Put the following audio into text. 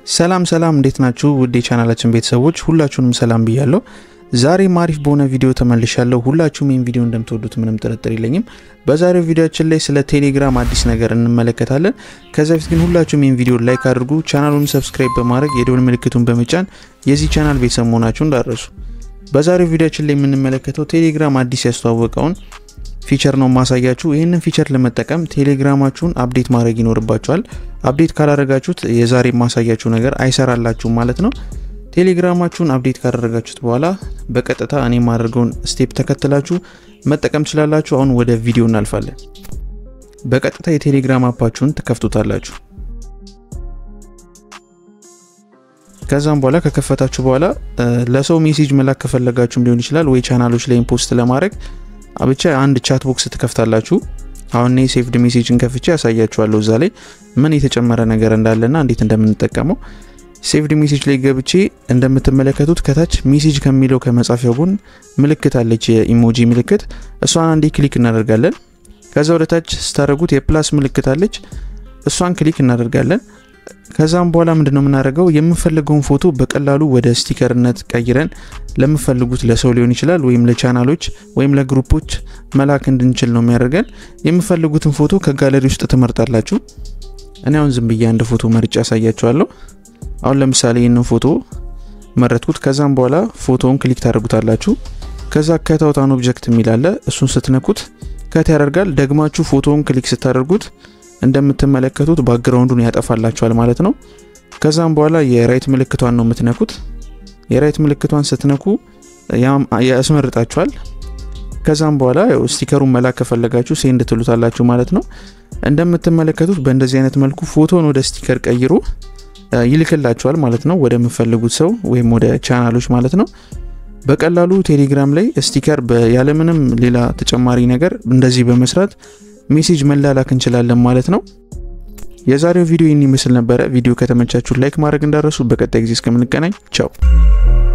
ሰላም ሰላም፣ እንዴት ናችሁ? ውድ የቻናላችን ቤተሰቦች ሁላችሁንም ሰላም ብያለሁ። ዛሬም አሪፍ በሆነ ቪዲዮ ተመልሻለሁ። ሁላችሁም ይህን ቪዲዮ እንደምትወዱት ምንም ጥርጥር የለኝም። በዛሬው ቪዲዮችን ላይ ስለ ቴሌግራም አዲስ ነገር እንመለከታለን። ከዛ በፊት ግን ሁላችሁም ይህን ቪዲዮ ላይክ አድርጉ፣ ቻናሉን ሰብስክራይብ በማድረግ የደወል ምልክቱን በመጫን የዚህ ቻናል ቤተሰብ መሆናችሁን እንዳትረሱ። በዛሬው ቪዲዮችን ላይ የምንመለከተው ቴሌግራም አዲስ ያስተዋወቀውን ፊቸር ነው ማሳያችሁ። ይህንን ፊቸር ለመጠቀም ቴሌግራማችሁን አፕዴት ማድረግ ይኖርባችኋል። አፕዴት ካላደረጋችሁት የዛሬ ማሳያችሁ ነገር አይሰራላችሁም ማለት ነው። ቴሌግራማችሁን አፕዴት ካደረጋችሁት በኋላ በቀጥታ እኔ የማደርገውን ስቴፕ ተከትላችሁ መጠቀም ትችላላችሁ። አሁን ወደ ቪዲዮ እናልፋለን። በቀጥታ የቴሌግራም አፓችሁን ትከፍቱታላችሁ። ከዛም በኋላ ከከፈታችሁ በኋላ ለሰው ሜሴጅ መላክ ከፈለጋችሁም ሊሆን ይችላል ወይ ቻናሎች ላይ ፖስት ለማድረግ ብቻ አንድ ቻት ቦክስ ትከፍታላችሁ። አሁን እኔ ሴፍድ ሜሴጅን ከፍቼ ያሳያችኋለሁ እዛ ላይ ምን የተጨመረ ነገር እንዳለና እንዴት እንደምንጠቀመው። ሴፍድ ሜሴጅ ላይ ገብቼ እንደምትመለከቱት ከታች ሜሴጅ ከሚለው ከመጻፊያው ጎን ምልክት አለች፣ የኢሞጂ ምልክት። እሷን አንዴ ክሊክ እናደርጋለን። ከዛ ወደ ታች ስታደርጉት የፕላስ ምልክት አለች፣ እሷን ክሊክ እናደርጋለን። ከዛም በኋላ ምንድነው የምናደርገው የምንፈልገውን ፎቶ በቀላሉ ወደ ስቲከርነት ቀይረን ለምፈልጉት ለሰው ሊሆን ይችላል ወይም ለቻናሎች ወይም ለግሩፖች መላክ እንድንችል ነው የሚያደርገን። የምፈልጉትን ፎቶ ከጋለሪ ውስጥ ትመርጣላችሁ። እኔ አሁን ዝም ብዬ አንድ ፎቶ መርጬ ያሳያችኋለሁ። አሁን ለምሳሌ ይህንን ፎቶ መረጥኩት። ከዛም በኋላ ፎቶውን ክሊክ ታደርጉታላችሁ። ከዛ ከታውታን ኦብጀክት የሚላለ እሱን ስትነኩት ከት ያደርጋል። ደግማችሁ ፎቶውን ክሊክ ስታደርጉት እንደምትመለከቱት ባክግራውንዱን ያጠፋላችኋል ማለት ነው። ከዛም በኋላ የራይት ምልክቷን ነው የምትነኩት። የራይት ምልክቷን ስትነኩ ያስመርጣችኋል። ከዛም በኋላ ስቲከሩን መላክ ከፈለጋችሁ ሴንድ ትሉታላችሁ ማለት ነው። እንደምትመለከቱት በእንደዚህ አይነት መልኩ ፎቶን ወደ ስቲከር ቀይሮ ይልክላችኋል ማለት ነው፣ ወደምፈልጉት ሰው ወይም ወደ ቻናሎች ማለት ነው። በቀላሉ ቴሌግራም ላይ ስቲከር ያለምንም ሌላ ተጨማሪ ነገር እንደዚህ በመስራት ሜሴጅ መላላክ እንችላለን ማለት ነው። የዛሬው ቪዲዮ ይህን ይመስል ነበረ። ቪዲዮ ከተመቻችሁ ላይክ ማድረግ እንዳረሱ። በቀጣይ ጊዜ እስከምንገናኝ ቻው።